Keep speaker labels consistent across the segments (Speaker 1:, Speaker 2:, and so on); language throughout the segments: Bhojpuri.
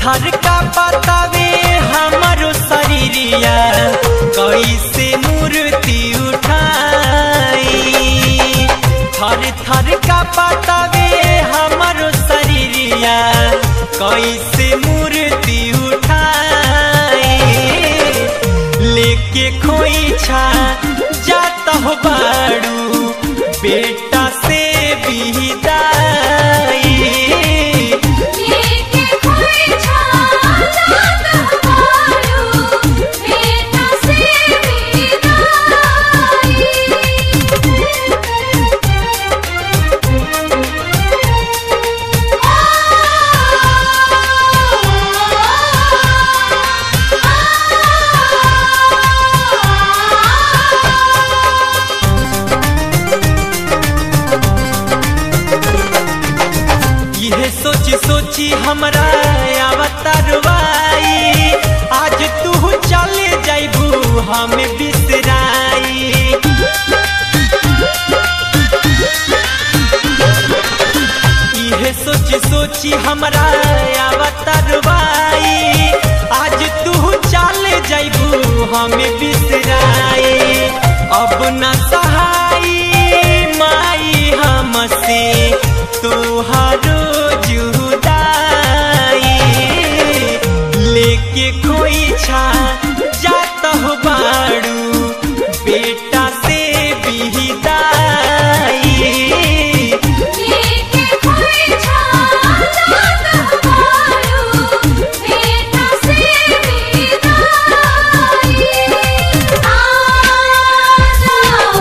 Speaker 1: थर का बतावे हमारो शरीरिया कैसे मूर्ति उठाई थर थर का बतावे हमारो शरीरिया कैसे मूर्ति उठाई लेके खोइछा जाता हो बाड़ू बेटा से बिदाई
Speaker 2: लेके कोई छाता पारू बेटा से
Speaker 1: यह सोची सोची हमरा अवतारवाई आज तू चले जाइबू हम बिसराई यह सोची सोची हमरा अवतारवाई आज तू चले जाइबू हम बिसराई अब न सहाई माई हमसे तुहारो जुदाई लेके कोई छा जाता हो बाड़ू बेटा से बिदाई
Speaker 2: लेके कोई छाता पारू बेटा से विदाई आ जाओ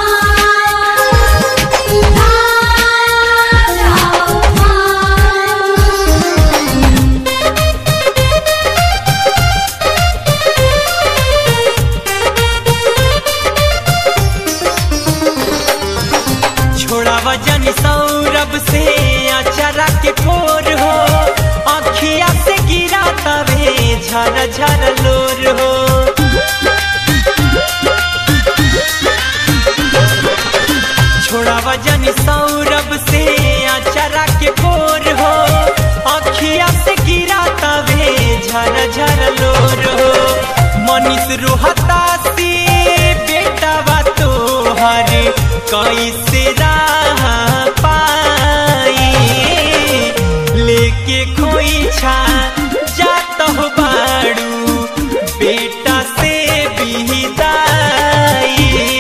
Speaker 2: आ जाओ
Speaker 1: छोड़ा वजन सौरभ से अचरा के फोर हो अखिया से गिरा तवे झर झर लोर हो छोड़ा वजन सौरभ से अचरा के फोर हो अखिया से गिरा तवे झर झर लोर हो मनीष रोहता से बेटा बा तोहर कैसे राह पाई लेके खोई छा जात हो बाड़ू बेटा से बिदाई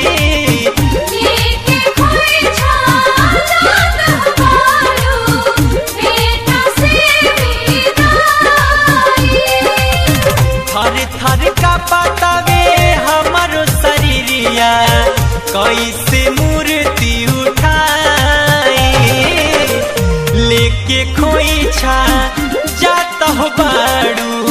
Speaker 2: लेके कोई छाता पारू बेटा से विदाई
Speaker 1: थर थर का बतावे हमारो शरीरिया कैसे मूर्ति उठाई लेके खोई छा जाता हो बाड़ू